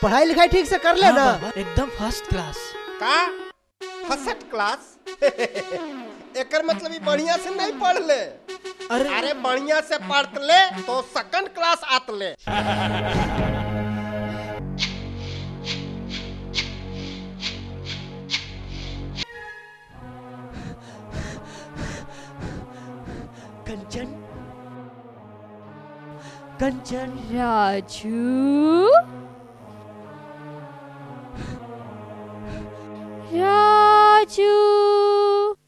पढ़ाई लिखाई ठीक से कर ले हाँ ना बाबा, एकदम फर्स्ट क्लास का फर्स्ट क्लास एकर मतलब ई बढ़िया से नहीं पढ़ ले अरे अरे बढ़िया से पढ़ ले तो सेकंड क्लास आत ले कंचन कंचन राजू राजू